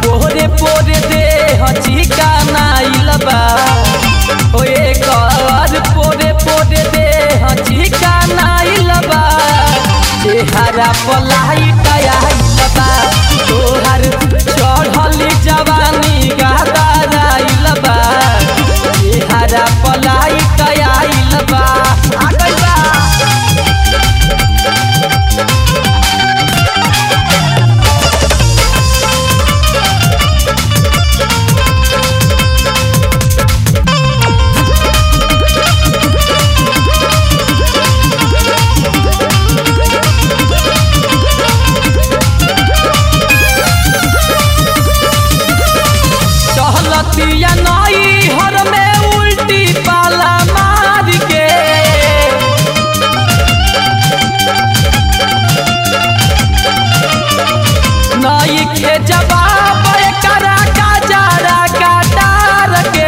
पोरे पोरे देह चिकनाइल बा ओ एकर पोरे पोरे देह चिकनाइल बा चेहरा पलाइट आइल बा तोहर चढ़ल जवानी गहदाराइल बा चेहरा पलाइट आइल बा आ गइल बा चहलतिया नई हर में उल्टी पाला मार के नई के जवाब करा का जरा काटार के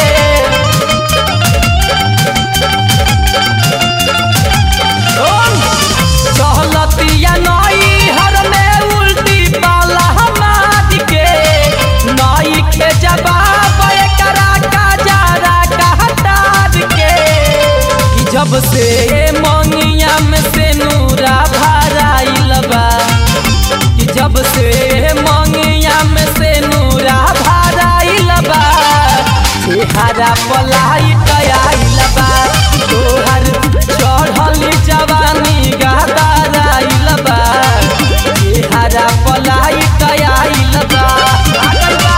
चहलतिया नई हर में उल्टी पाला मार के नई के जवाब करा का जरा काटार के कि जब से मंगिया में से नूरा भराइल बा कि जब से मंगिया में से नूरा भराइल बा चेहरा पलाइट आइल बा तोहर चढ़ल जवानी गहदाराइल बा चेहरा पलाइट आइल बा आ गइल बा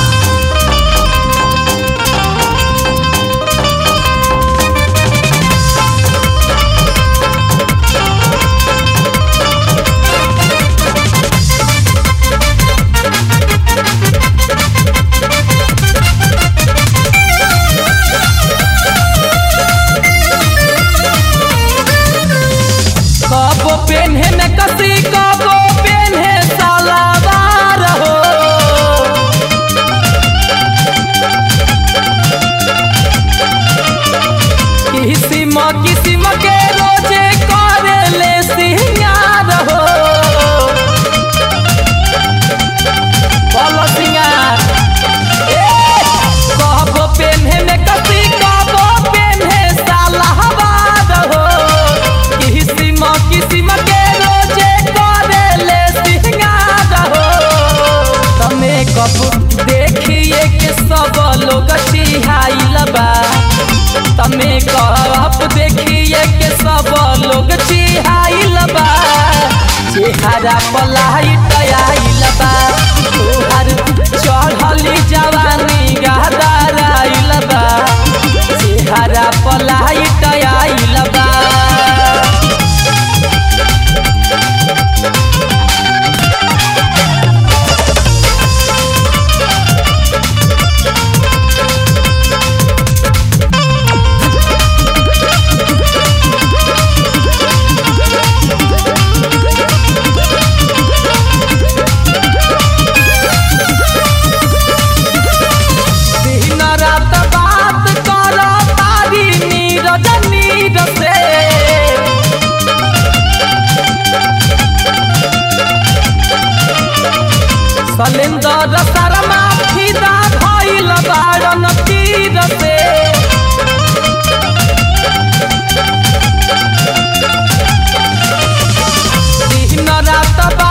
कबो पेन्हे में कसी कबो पेन्हे सलावार हो किसिम किसिम के रोजे करे ले सिंगार हो बोलो सिंगार कबो पेन्हे में कसी कबो पेन्हे सलावार हो किसिम किसिम के रोजे करे ले सिंगार हो तमे कब देखिए के सब लोग चिहाइल बा तमे कब देखिए के सब लोग चिहाइल बा चेहरा पलाइट आइल बा तोहर चढ़ल जवानी गहदाराइल बा चेहरा पलाइट आइल बा दिन रात बात कर तारी नीरज नीर से सलेंदर शर्मा फिदा भइल बारन तीर से दिन रात